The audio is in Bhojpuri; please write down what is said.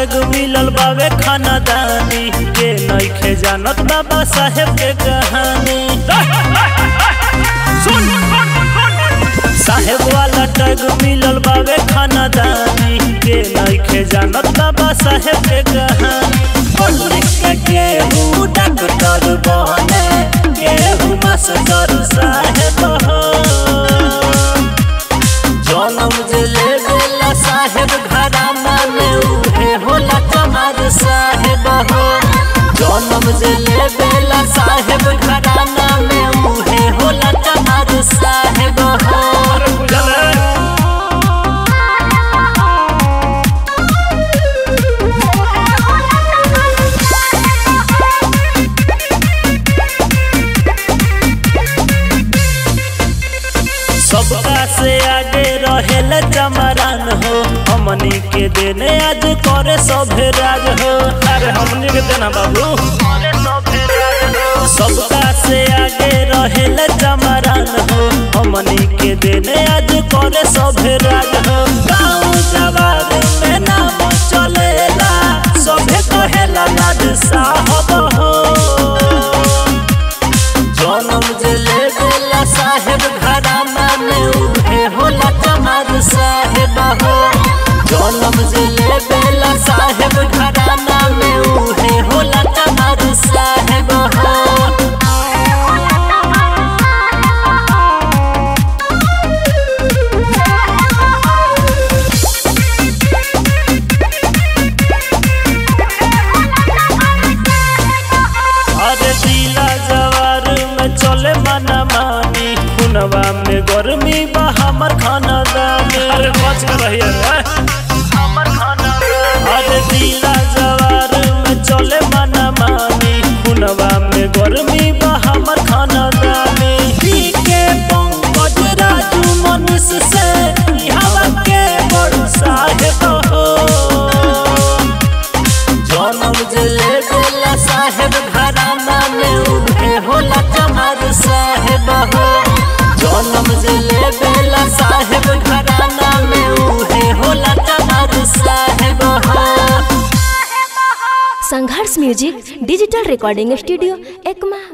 टैग मिलल बावे खानदानी के नइखे जानत बाबा साहेब के कहानी साहेब वाला टैग मिलल बावे खानदानी के नइखे जानत बाबा साहेब के कहानी पब्लिक के केहू डॉक्टर बने केहू मास्टर साहेब हो जनम जे ले गेला साहेब घराना में उहे होला कमार साहेब हो जनम जे ले गेला साहेब घराना में उहे होला कमार साहेब हो सबका से आगे रहेल चमरान हो हमनी के देने आज करे सभे राज हो अरे हमनी के देना बाबू सबका से आगे रहेल चमरान हो हमनी के देने आज करे सभे राज हो गाँव जवाब में नाम चलेला सभे कहेला लाड साहब हो जनम जे ले गेला साहेब घराना में उहे होला कमार साहेब हो जनम जे ले गेला साहेब घराना में उहे होला कमार साहेब हो अरे दिला जवार में चले मना मानी खुनवा में गर्मी बा हमर खाना दानी अरे बच के रहिए रे हमर खाना अरे दिला जवार में चले मना मानी खुनवा में गर्मी बा हमर खाना दानी पी के पंकज राजू मनीष से ई हवा के बड़ साहेब हो जनम जे ले गेला साहेब घराना में उहे होला कमार साहेब हो जनम जे ले गेला साहेब घराना में उहे होला कमार साहेब हो संघर्ष music digital recording studio Ekma